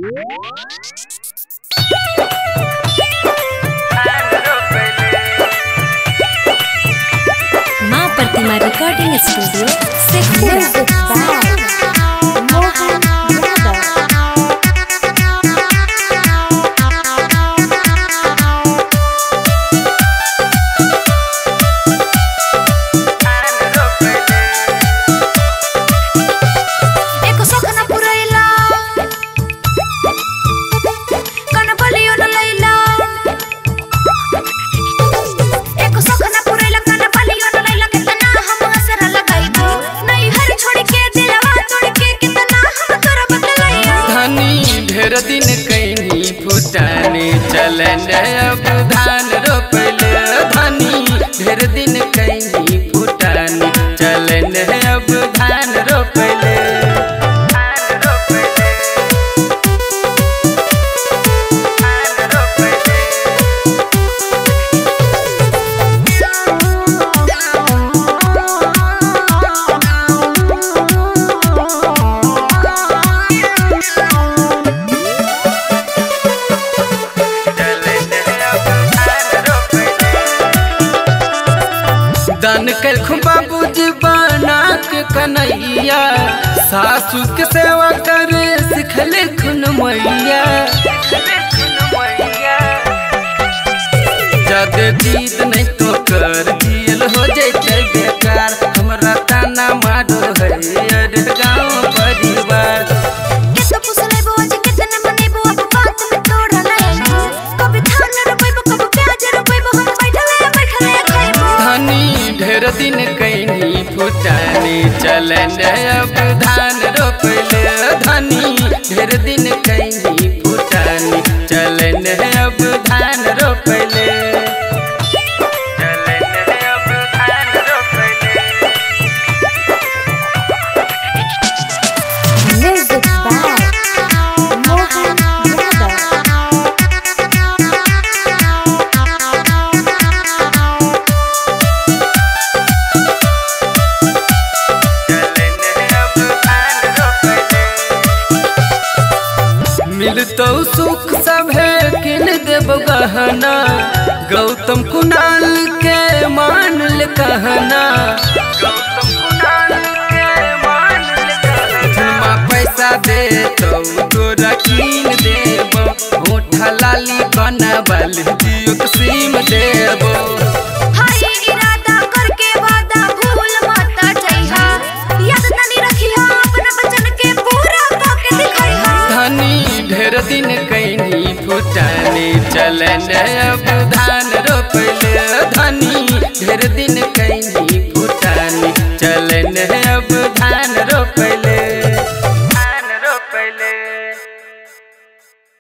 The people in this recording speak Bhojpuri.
माँ प्रतिमा रिकॉर्डिंग स्टूडियो शेखपुरा एको सखना पुरैला कन बलियो न लैला एको सखना पुरैला कन बलियो न लैला कितना हम असर लगाइबो नहीं हर छोड़ के दिलवा तोड़ के कितना हम तोरा बदलैया धनी ढेर दिन कैनी फुटाने चलन अब धान रोपल धनी ढेर दिन कैनी फुटाने चलन अब धान रोपल दान कर बाबूजी बना के कन्हैया सासू के सेवा करे सिखले खुन मैया जद जीत नहीं तो कर दियल हो जैते बेकार हमरा ताना मारो है अरे गाँव परिवार केतो पुसलेबो आज कितना मनेबो अब बात में तोड़ा लैला कभी धान रोपेबो कभी प्याज रोपेबो हम बैठले बैठले खाइबो धनी ढेर दिन कैनी फुटाने चलन अब धान रोपले धनी ढेर दिन कैनी फुटाने चलन अब धान रोपले चलन अब धान रोपले म्यूजिक बाय मोहन यादव मिलतो सुख सभे किन देव गहना गौतम कुणाल के मान ले कहना गौतम कुणाल के मान ले कहना पैसा दे तो तोरा कीन देबो होठा लाली बनबल जियो के सिम देबो हाय इरादा करके वादा भूल मत जइहा याद तनी रखिहा अपना बचन के पूरा करके दिखैहा धनी ढेर दिन कैनी फुटाने चलन अब धान रोप